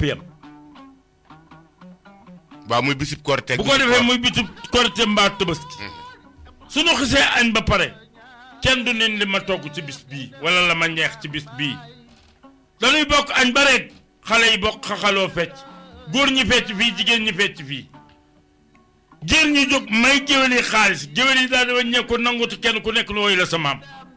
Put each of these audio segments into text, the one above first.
yem waaw muy bisib korite bu ko defee muy bitu korite mbaa tabaski suñu xisee añ ba pare kenn du nen li ma togg ci bis bii wala la ma ñeex ci bis bii dañuy bokk añ ba rek xale yi bokk xaxaloo fecc góor ñi fecc fii jigéen ñi fecc fii géer ñi jóg may géwél yi xaalis géwél yi daal di wàññeeku nangutu kenn ku nekk lu woy la sa maam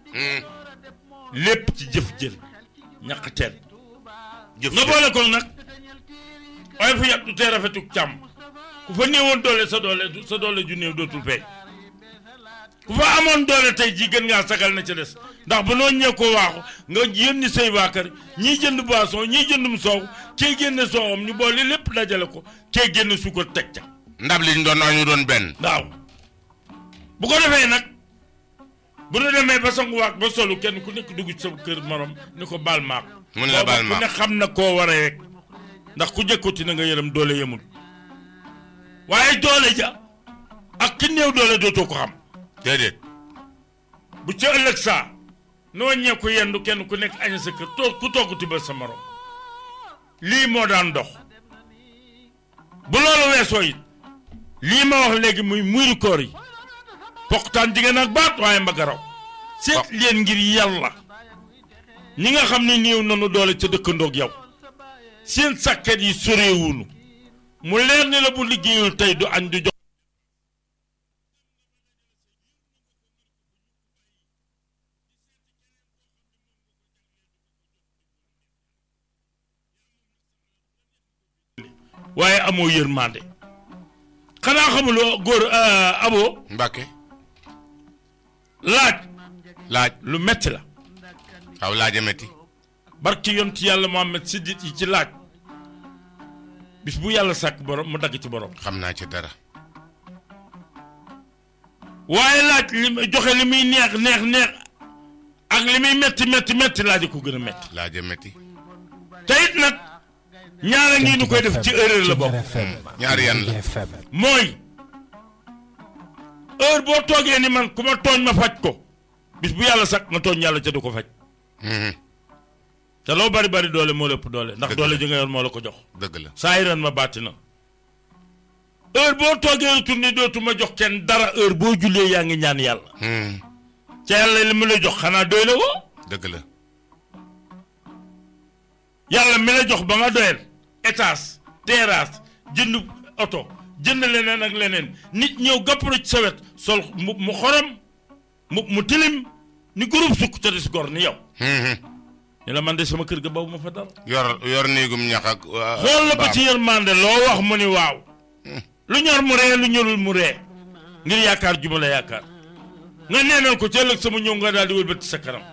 lépp ci jëf jël ñaq teen jëf nga boole ko nag waaye fu yàq du tee rafetuk càmm ku fa néewoon doole sa doole sa doole ju néew dootul feeñ ku fa amoon doole tey jii gën ngaa sagal na ca des ndax ba noo ñee koo waaxu nga yónni say waa kër ñii jënd boisson ñii jëndum soow kee génne soowam ñu boole lépp dajale ko kee génne suukar teg ca ndab li ñu doon ñu doon benn waaw bu ko defee nag bu nu demee ba sanguwaat ba solu kenn ku nekk dugg ci sa kër morom ni ko baal maak Mu ne la baal booba ku maak. ne xam na koo waree rek ndax ku jëkkati na nga yërëm doole yemul waaye doole ja ak ki néew doole dootoo ko xam déedéet bu ca ëllëg saa noo ñeeku yendu kenn ku nekk añ sa kër toog ku togg tibal sa morom lii moo daan dox bu loolu weesoo it lii ma wax léegi muy muuri koor yi poqtaan jigéen ak baat waaye mbagaraw seet leen ngir yàlla ñi nga xam ne néew nanu doole ca dëkkandoog yow seen sàkket yi soreewunu mu leer ni la bu liggéeyul tey du añ du jox waaye amoo yërmande xanaa xamuloo góor abo mbàkke laaj laaj lu metti la waaw laaja metti barki yonti yàlla Muhammad siddit yi ci laaj bis bu yàlla sàkk borom mu dagg ci borom xam naa ci dara waaye laaj li muy joxe li muy neex neex neex ak li muy metti metti metti laaj ko gën a metti laaja metti te it nag ñaara ngi nu koy def ci erreur la bokk ñaari yan la mooy heure boo toogee ni man ku ma tooñ ma faj ko bis bu yàlla sàkk nga tooñ yàlla ca du ko faj Mhm. te loo bari bari doole moo lépp doole ndax Dëgg doole la. ji nga yor moo la ko jox dëgg la saa yi ren ma bàtti na heure boo toogee retourné dootuma jox kenn dara heure boo jullee yaa ngi ñaan yàlla Mhm. ca yàlla li mu la jox xanaa doy la woo dëgg la yàlla mi la jox ba nga doyal étage terrasse jënd oto jënd leneen ak leneen nit ñëw gàpparo ci sa wet sol mu mu xorom mu mu tilim ni groupe sukk ca des gor ni yow Mhm. ni la man de sama kër ga baw ma fa dara yor yor néegum ñax ak waa- xool la ba mbaam. ci yërmande loo wax mu ni waaw lu ñor mu ree lu ñorul mu ree ngir yaakaar juma la yaakaar nga neenal ko ci ëllëg sama ñëw nga daal di wëlbati sa kanam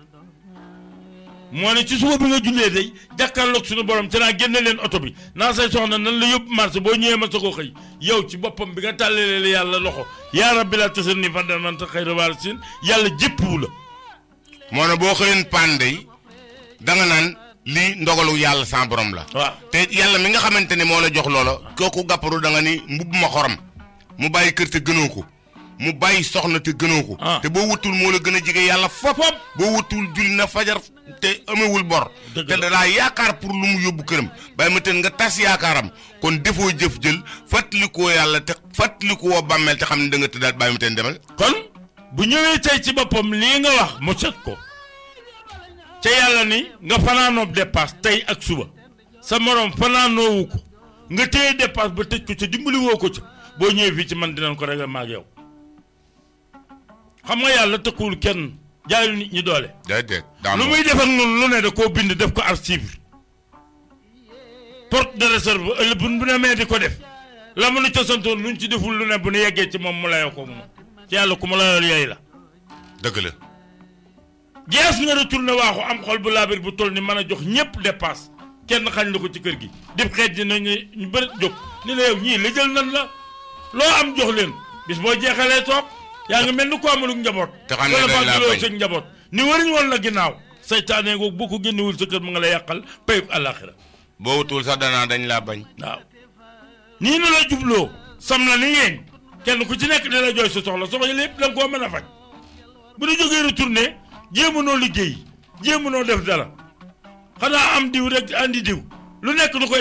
moo ne ci suba bi nga jullee day jàkkaarloog suñu borom ci naa génne leen oto bi naa say soxna nan la yóbbu marché boo ñëwee ma sa ko xëy yow ci boppam bi nga tàllalee la yàlla loxo yaa rabbi la tasal ni fan man ta xëy rawaal sin yàlla jéppuwu la moo ne boo xëyoon pande yi da nga naan lii ndogalu yàlla sans borom la waaw te yàlla mi nga xamante ne moo la jox loola kooku gàpparu da nga ni mbubb ma xorom mu bàyyi kër te gënoo ko mu bàyyi soxna te gënoo ko Ah. te boo wutul moo la gën a jege yàlla fop boo wutul julli na fajar te amewul bor Dëgg te la. dalaa yaakaar pour lu mu yóbbu këram bàyyi ma teen nga tas yaakaaram kon defoo jëf jël fàttalikoo yàlla te fàttalikoo bàmmeel te xam ne da nga tëddaat bàyyi ma teen demal kon bu ñëwee tey ci boppam lii nga wax mu set ko ca yàlla ni nga fanaanoob dépasse tey ak suba sa morom fanaanoowu ko nga téye dépasse ba tëj ko ca dimbali woo ko ca boo ñëwee fii ci man dinañ ko réglé maag yow xam nga yàlla tëkkuwul kenn jaayul nit ñi doole déedéet lu muy def ak noonu lu ne da koo bind def ko archive porte de réserve ëllëg bu bu ne mee di ko def la mu nu ca santoon luñ ci deful lu ne bu nu yeggee ci moom mu layoo ko moom ci yàlla ku ma layool yooyu la dëgg la gees nga retourné waaxu am xol bu laabir bu toll ni mën a jox ñëpp dépasse kenn xañ la ko ci kër gi dib xeej ji nañu ñu bëri jóg ni la yow ñii la jël nan la loo am jox leen bis boo jeexalee toog yaa ngi mel ni ko amalug njaboot Te xam ne wala dañ laa fàggaloo bañ. sa njaboot ni wariñ woon la ginnaaw saytaane googu boo ko génnewul sa kër mu nga la yàqal payuk àllaaxira boo wutul sax danaa dañ laa bañ waaw nii nu la jubloo sam la ni yeeñ kenn ku ci nekk di la jooy sa soxla soxla lépp da nga koo mën a faj bu ñu jógee retourné jéemu noo liggéey jéemu noo def dara xanaa am diw rek andi diw lu nekk du koy